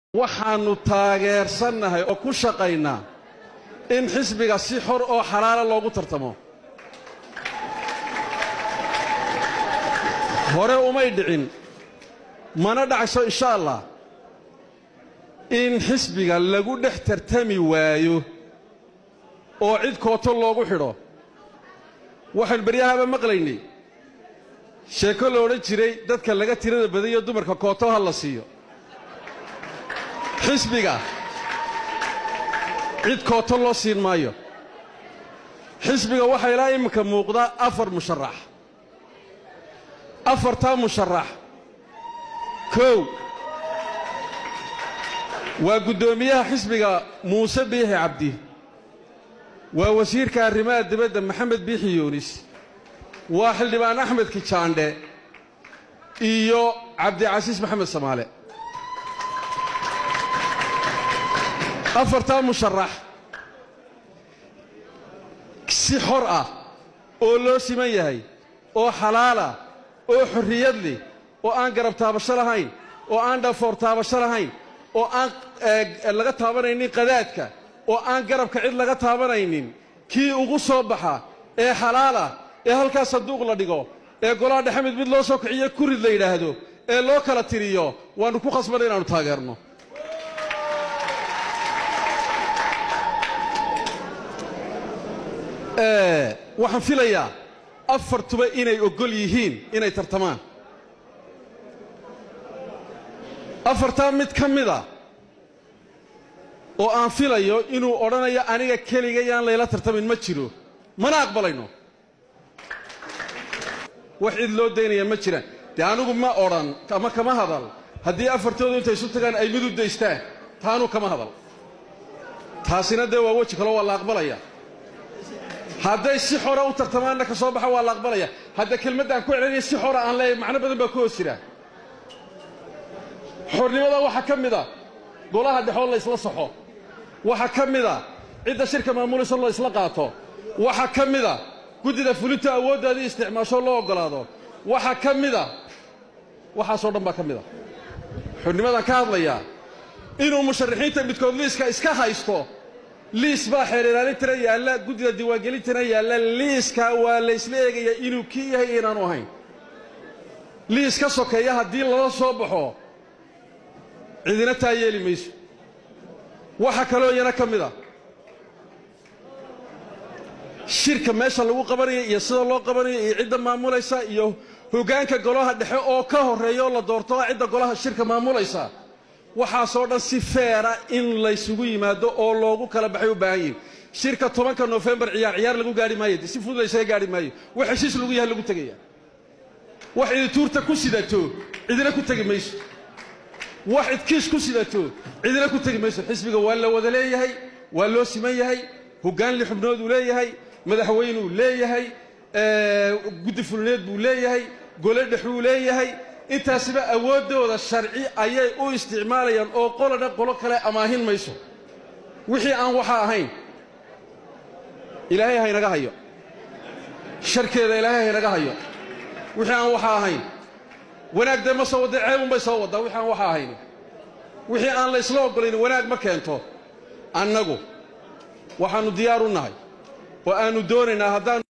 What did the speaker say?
waxaannu taageersannahay oo ku shaqaynaa in xisbiga si xor oo xalaala loogu tartamo hore umay dhicin mana dhacayso insha allah in xisbiga lagu dhex tartami waayo oo cid kooto loogu xidho waxaan beryahaba maqlaynay sheeko la odhan jiray dadka laga tirada badayo dumarka kooto ha la siiyo xisbiga cid kooto loo siin maayo xisbiga waxaa ilaa iminka muuqda afar musharax afartaa musharax kow waa guddoomiyaha xisbiga muuse biixi cabdi waa wasiirka arrimaha dibadda maxamed biixi yuunis waa xildhibaan axmed kijaandhe iyo cabdicasiis maxamed samaale afartaa musharax si xor ah oo loo siman yahay oo xalaalah oo xorriyad leh oo aan garab taabasho lahayn oo aan dhafoor taabasho lahayn oo aan laga taabanaynin qadaadka oo aan garabka cid laga taabanaynin kii ugu soo baxa ee xalaalah ee halkaa sanduuq la dhigo ee golaha dhexe mid mid loo soo kiciyo kurid la yidhaahdo ee loo kala tiriyo waannu ku khasbanay inaannu taageerno waxaan filayaa afartuba inay oggol yihiin inay tartamaan afartaa mid ka mida oo aan filayo inuu odhanayo aniga keliga yaan layla tartamin ma jiro mana aqbalayno wax cid loo daynaya ma jiraan dee anigu ma odhan ama kama hadal haddii afartoodu intay isu tagaan ay mid u daystaan taanuu kama hadal taasina dee waa weji kaloo waa la aqbalaya hadday si xora u tartamaanna ka soo baxa waa la aqbalaya hadda kelmaddaan ku celinaya si xora aan leeyahay macno badan baa ku hoos jira xornimada waxaa ka mid a golaha dhexoo la ysla saxo waxaa ka mid a cidda shirka maamulayso la ysla qaato waxaa ka mid a guddida fulinta awooddaadii isticmaasho loo oggolaado waxaa ka mid a waxaasoo dhan baa ka mid a xornimadaan ka hadlayaa inuu musharaxiinta midkood liiska iska haysto liis baa xeer ilaalintana yaalla guddida diiwaangelintana yaalla liiska waa laysla eegayaa inuu kii yahay inaanu ahayn liis ka sokeeya haddii lala soo baxo cidina taa yeeli mayso waxaa kaloo iyana ka mid a shirka meesha lagu qabanayo iyo sida loo qabanayo iyo cidda maamulaysa iyo hoggaanka golaha dhexe oo ka horreeya oo la doorto cidda golaha shirka maamulaysa waxaasoo dhan si feera in laysugu yimaado oo loogu kala baxay u baahan yihin shirka tobanka nofembar ciyaar ciyaar lagu gaari maayo si fudud laysaga gaari maayo wax heshiis lagu yahay lagu tegaya wax idituurta ku sidato cidina ku tegi mayso wax idkiish ku sidato cidina ku tegi mayso xisbiga waa la wada leeyahay waa loo siman yahay hoggaan li xubnooduu leeyahay madaxweynuu leeyahay guddi fulineed buu leeyahay gole dhexuu leeyahay intaasiba awooddooda sharci ayay u isticmaalayaan oo qolodha qolo kale amaahin mayso wixii aan waxaa ahayn ilaahay haynaga hayo sharkeeda ilaahay haynaga hayo wixii aan waxaa ahayn wanaag dee ma soo wadda ceebunbay soo waddaa wixii aan waxaa ahayn wixii aan la ysla oggolayn wanaag ma keento annagu waxaannu diyaar u nahay oo aannu doonaynaa haddaan